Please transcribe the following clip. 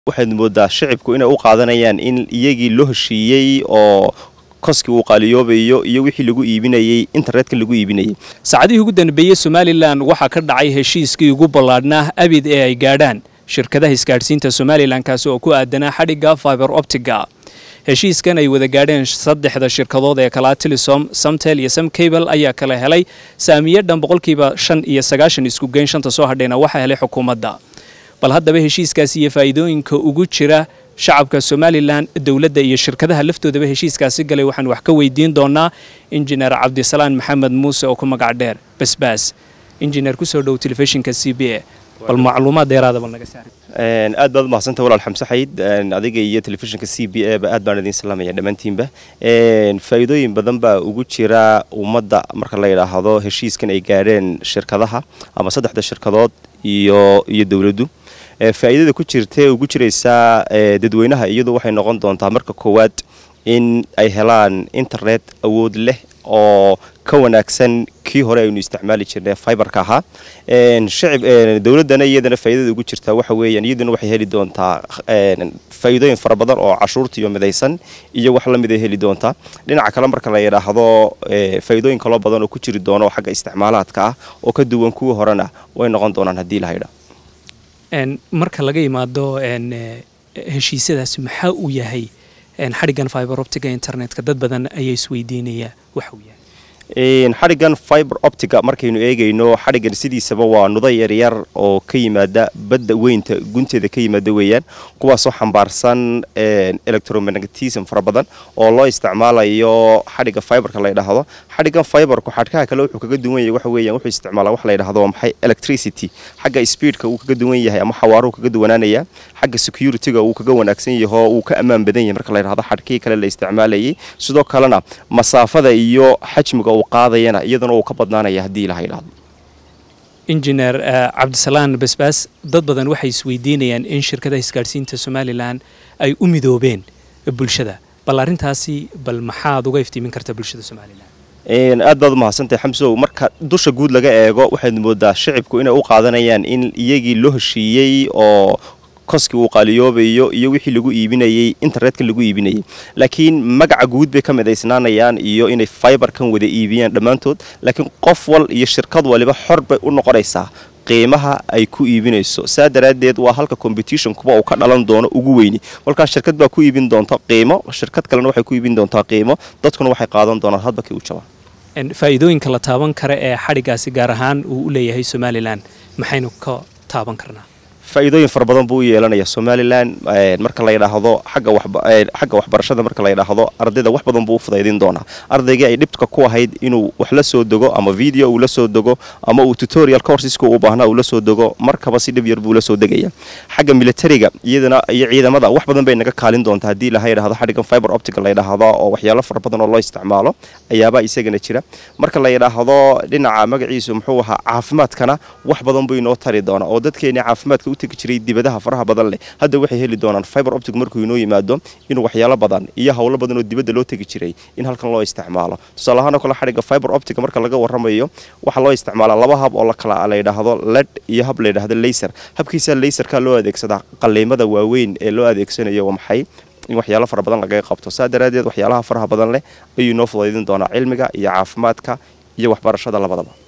waxaad moodaa shicibku inay u qaadanayaan in iyagii loo heshiiyey oo koskii uu qaaliyoobayo iyo wixii lagu iibinayey internetka lagu iibinayay saacadihii ugu danbeeyey somalilan waxaa ka dhacay heshiiskii ugu ballaadhnaa abid ee ay gaadhaan shirkadaha isgaadhsiinta somalilan kaasi oo ku aadanaa xadhigga fiber optiga heshiiskan ay wada gaadheen saddexda shirkadood ee kalaa tilisom samtel iyo samcable ayaa kala helay saamiye dhan boqolkiiba shan iyo sagaashan isku geyn shanta soo hadhayna waxaa helay xukuumadda bal haddaba heshiiskaasi iyo faa'iidooyinka ugu jira shacabka somalilan dowladda iyo shirkadaha laftoodaba heshiiskaasi galay waxaan wax ka weydiin doonaa injineer cabdisalaan maxamed muuse oo ku magac dheer basbaas injineer kusoo dhow telefishinka c b a bal macluumaad dheeraadaba naga saari aad baad umahadsanta walaal xamse xayd adiga iyo telefishinka c b a ba aad baan idiin salaamaya dhammaantiinba faa'iidooyin badan baa ugu jira ummadda marka la yidhaahdo heshiiskan ay gaadheen shirkadaha ama saddexda shirkadood iyo iyo dowladdu faa'iidada ku jirtae ugu jiraysaa dadweynaha iyadu waxay noqon doontaa marka koowaad in ay helaan internet awood leh oo ka wanaagsan kii hore aynu isticmaali jirnay fiberka ahaa shicib dowladdana iyadana faa'iidada ugu jirtaa waxa weeyaan iyaduna waxay heli doontaa faa'iidooyin fara badan oo cashuurta iyo midaysan iyo wax la mid ay heli doontaa dhinaca kale marka la yidhaahdo faa'iidooyin kaloo badan oo ku jiri doono xagga isticmaalaadka ah oo ka duwan kuwii horena way noqon doonaan haddii la haydha marka laga yimaado heshiisyadaasi maxaa uu yahay xadhiggan fiber optiga internetka dad badan ayaa isweydiinaya waxa uu yahay xadhiggan fiber optiga markaynu eegayno xadhiggan sidiisaba waa nudo yaryar oo ka yimaada badda weynta gunteeda ka yimaada weeyaan kuwaasoo xambaarsan electromagnetism fara badan oo loo isticmaalayo xadhigga fiberka la ydhaahdo xadhiggan fiberku xadhkaha kale wuxuu kaga duwan yahay waxa weeyaan wuxuu isticmaalaa wax la ydhahdo waa maxay electricity xagga speedka uu kaga duwan yahay ama xawaaruhu kaga duwanaanaya xagga securityga uu kaga wanaagsan yaho uu ka ammaan badan yahay marka la ydhahdo xadhkihii kale la isticmaalayay sidoo kalena masaafada iyo xajmiga uu qaadayana iyaduna uu ka badnaanaya haddii ilaha yidhahdo injineer cabdisalaan basbaas dad badan waxay isweydiinayaan in shirkadaha isgaadhsiinta somalilan ay u midoobeen bulshada bal arrintaasi bal maxaad uga iftiimin karta bulshada somalilan aad baad umahadsantahay xamsow marka dusha guud laga eego waxaad moodaa shicibku inay u qaadanayaan in iyagii loo heshiiyey oo koskii uu qaaliyoobayo iyo wixii lagu iibinayey internetka lagu iibinayay laakiin magaca guud bay ka midaysnaanayaan iyo inay fiberkan wada iibiyaan dhammaantood laakiin qof wal iyo shirkad waliba xor bay u noqonaysaa qiimaha ay ku iibinayso saa daraaddeed waa halka competition kuba uu ka dhalan doono ugu weyni kolkaas shirkad baa ku iibin doonta qiimo shirkad kalena waxay ku iibin doontaa qiimo dadkuna waxay qaadan doonaan hadba kii u jabaan faa'iidooyinka la taaban kara ee xadhiggaasi gaar ahaan uu u leeyahay somalilan maxaynu ka taaban karnaa faa'iidooyin fara badan buu u yeelanaya somalilan marka la yidhaahdo xagga waxbarashada marka la yidhaahdo ardayda wax badan buu u fudaydin doonaa ardaygii ay dhibka ku ahayd inuu wax la soo dego ama video uu la soo dego ama uu tutorial courseska uu baahnaa uu la soo dego markaba si dhib yar buu la soo degaya xagga militariga iyadana iyo ciidamada wax badan bay naga kaalin doontaa haddii laha yidhahdo xadhiggan fiber optica la yidhaahdo oo waxyaalo fara badan oo loo isticmaalo ayaabaa isagana jira marka la yidhaahdo dhinaca magaciisu muxuu ahaa caafimaadkana wax badan buu inoo tari doonaa oo dadkeeni caafimaadka u tegi jiray dibadaha faraha badan leh hadda waxay heli doonaan fiber optic markuu inoo yimaado inuu waxyaalo badan iyo howlo badan oo dibadda loo tegi jiray in halkan loo isticmaalo tusaale ahaan oo kale xadhigga fiber optica marka laga warramayo waxaa loo isticmaalaa laba hab oo lakala la yidhaahdo led iyo hab la yidhahdo laser habkiisa laserka loo adeegsadaa qaliimada waaweyn ee loo adeegsanayo waa maxay in waxyaalo fara badan lagaga qabto saa daraaddeed waxyaalaha faraha badan leh ayuu inoo fudaydin doonaa cilmiga iyo caafimaadka iyo waxbarashada labadaba